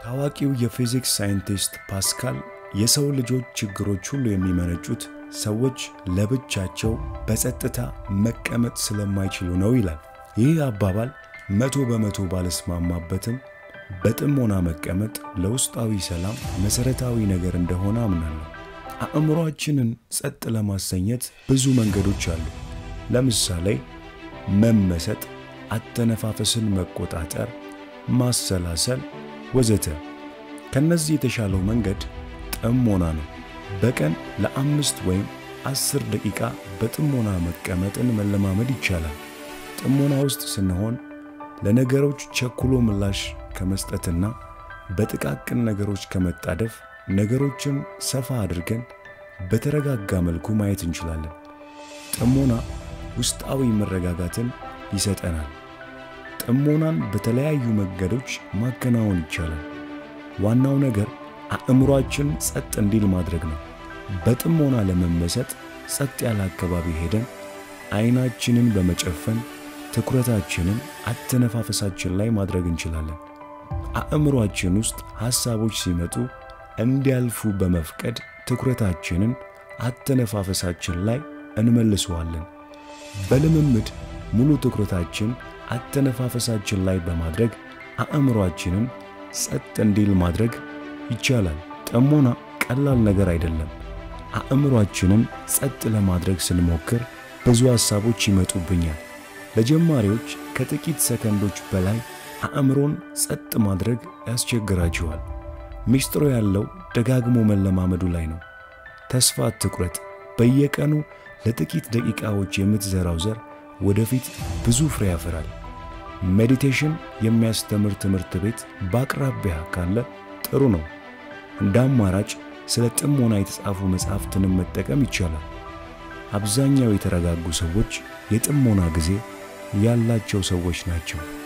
ታዋቂው የፊዚክስ ሳይንቲስት ፓስካል የሰው ልጆች ችግሮች ሁሉ የሚመነጩት ሰዎች ለብቻቸው በጸጥታ መቀመጥ ስለማይችሉ ነው ይላል። ይህ አባባል መቶ በመቶ ባልስማማበትም በጥሞና መቀመጥ ለውስጣዊ ሰላም መሠረታዊ ነገር እንደሆነ አምናለሁ። አእምሮአችንን ጸጥ ለማሰኘት ብዙ መንገዶች አሉ። ለምሳሌ መመሰጥ፣ አተነፋፈስን መቆጣጠር፣ ማሰላሰል ወዘተ። ከነዚህ የተሻለው መንገድ ጥሞና ነው። በቀን ለአምስት ወይም አስር ደቂቃ በጥሞና መቀመጥን መለማመድ ይቻላል። ጥሞና ውስጥ ስንሆን ለነገሮች ቸኩሎ ምላሽ ከመስጠትና በጥቃቅን ነገሮች ከመጣደፍ ነገሮችን ሰፋ አድርገን በተረጋጋ መልኩ ማየት እንችላለን። ጥሞና ውስጣዊ መረጋጋትን ይሰጠናል። ጥሞናን በተለያዩ መንገዶች ማከናወን ይቻላል። ዋናው ነገር አእምሯችን ጸጥ እንዲል ማድረግ ነው። በጥሞና ለመመሰጥ ጸጥ ያለ አካባቢ ሄደን አይናችንን በመጨፈን ትኩረታችንን አተነፋፈሳችን ላይ ማድረግ እንችላለን። አእምሯችን ውስጥ ሐሳቦች ሲመጡ እንዲያልፉ በመፍቀድ ትኩረታችንን አተነፋፈሳችን ላይ እንመልሰዋለን። በልምምድ ሙሉ ትኩረታችን አተነፋፈሳችን ላይ በማድረግ አእምሯችንን ጸጥ እንዲል ማድረግ ይቻላል። ጥሞና ቀላል ነገር አይደለም። አእምሯችንን ጸጥ ለማድረግ ስንሞክር ብዙ ሐሳቦች ይመጡብኛል። ለጀማሪዎች ከጥቂት ሰከንዶች በላይ አእምሮን ጸጥ ማድረግ ያስቸግራቸዋል። ሚስጥሩ ያለው ደጋግሞ መለማመዱ ላይ ነው። ተስፋ አትቁረጥ። በየቀኑ ለጥቂት ደቂቃዎች የምትዘራው ዘር ወደፊት ብዙ ፍሬ ያፈራል። ሜዲቴሽን የሚያስተምር ትምህርት ቤት በአቅራቢያ ካለ ጥሩ ነው። እንደ አማራጭ ስለ ጥሞና የተጻፉ መጽሐፍትንም መጠቀም ይቻላል። አብዛኛው የተረጋጉ ሰዎች የጥሞና ጊዜ ያላቸው ሰዎች ናቸው።